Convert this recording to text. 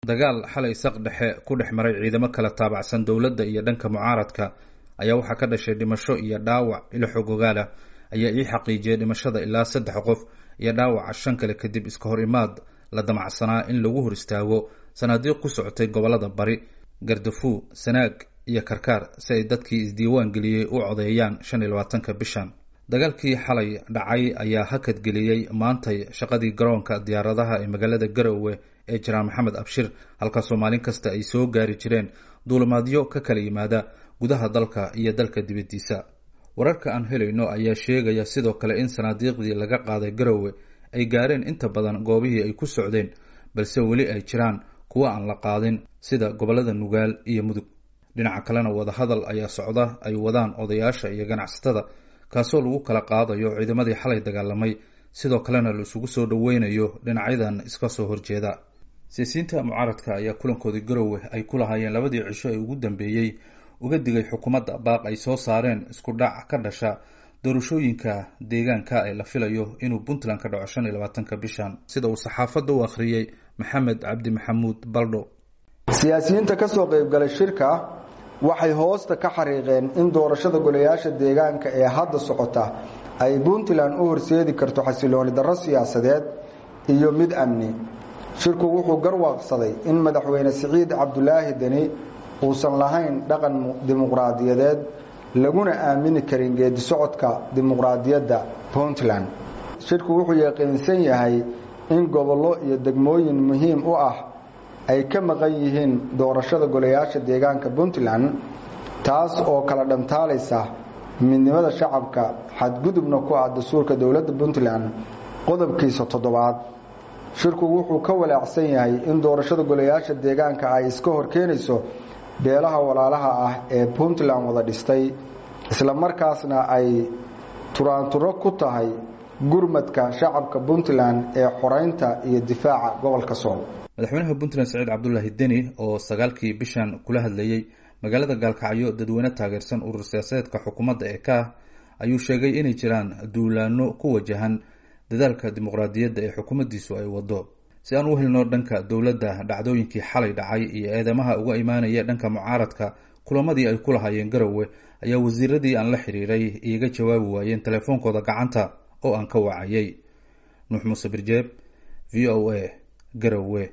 dagaal xalay saq dhexe ku dhex maray ciidamo kala taabacsan dowladda iyo dhanka mucaaradka ayaa waxaa ka dhashay dhimasho iyo dhaawac ilo xogogaala ayaa ii xaqiijiyay dhimashada ilaa saddex qof iyo dhaawaca shan kale kadib iska hor imaad la damacsanaa in lagu hor istaago sanaadiiq ku socotay gobolada bari gardafu sanaag iyo karkaar si ay dadkii isdiiwaan geliyey u codeeyaan shan iyo labaatanka bishan dagaalkii xalay dhacay ayaa hakad geliyey maantay shaqadii garoonka diyaaradaha ee magaalada garowe ee jaraal maxamed abshir halkaasoo maalin kasta ay soo gaari jireen duulimaadyo ka kala yimaada gudaha dalka iyo dalka dibaddiisa wararka aan helayno ayaa sheegaya sidoo kale in sanaadiiqdii laga qaaday garowe ay gaareen inta badan goobihii ay ku socdeen balse weli ay jiraan kuwo aan la qaadin sida gobollada nugaal iyo mudug dhinaca kalena wadahadal ayaa socda ay wadaan odayaasha iyo ganacsatada kaasoo lagu kala qaadayo ciidamadii xalay dagaalamay sidoo kalena la isugu soo dhoweynayo dhinacyadan iska soo horjeeda siyaasiyiinta mucaaradka ayaa kulankoodii garowe ay ku lahaayeen labadii cisho ee ugu dambeeyey uga digay xukuumadda baaq ay soo saareen isku dhac ka dhasha doorashooyinka deegaanka ee la filayo inuu puntland ka dhaco shan iyo labaatanka bishan sida uu saxaafadda u akhriyey maxamed cabdi maxamuud baldho siyaasiyiinta ka soo qaybgalay shirka waxay hoosta ka xariiqeen in doorashada golayaasha deegaanka ee hadda socota ay puntland u horseedi karto xasilooni darro siyaasadeed iyo mid amni shirku wuxuu garwaaqsaday in madaxweyne siciid cabdulaahi deni uusan lahayn dhaqan dimuqraadiyadeed laguna aamini karin geedi socodka dimuqraadiyadda puntland shirku wuxuu yaqiinsan yahay in gobollo iyo degmooyin muhiim u ah ay ka maqan yihiin doorashada golayaasha deegaanka puntland taas oo kala dhantaalaysa midnimada shacabka xadgudubna ku ah dastuurka dowladda puntland qodobkiisa toddobaad shirku wuxuu ka walaacsan yahay in doorashada golayaasha deegaanka ay iska horkeenayso beelaha walaalaha ah ee puntland wada dhistay isla markaasna ay turaanturo ku tahay gurmadka shacabka puntland ee xoreynta iyo difaaca gobolka sool madaxweynaha puntland saciid cabdulaahi deni oo sagaalkii bishan kula hadlayey magaalada gaalkacyo dadweyne taageersan urur siyaasadeedka xukuumadda ee ka ah ayuu sheegay inay jiraan duulaano ku wajahan dadaalka dimuqraadiyadda ee xukuumaddiisu ay wado si aan u helno dhanka dowladda dhacdooyinkii xalay dhacay iyo eedamaha uga imaanaya dhanka mucaaradka kulamadii ay ku lahaayeen garowe ayaa wasiiradii aan la xiriiray iiga jawaabi waayeen telefoonkooda gacanta oo aan ka wacayay nuux muuse birjeeb v o a garowe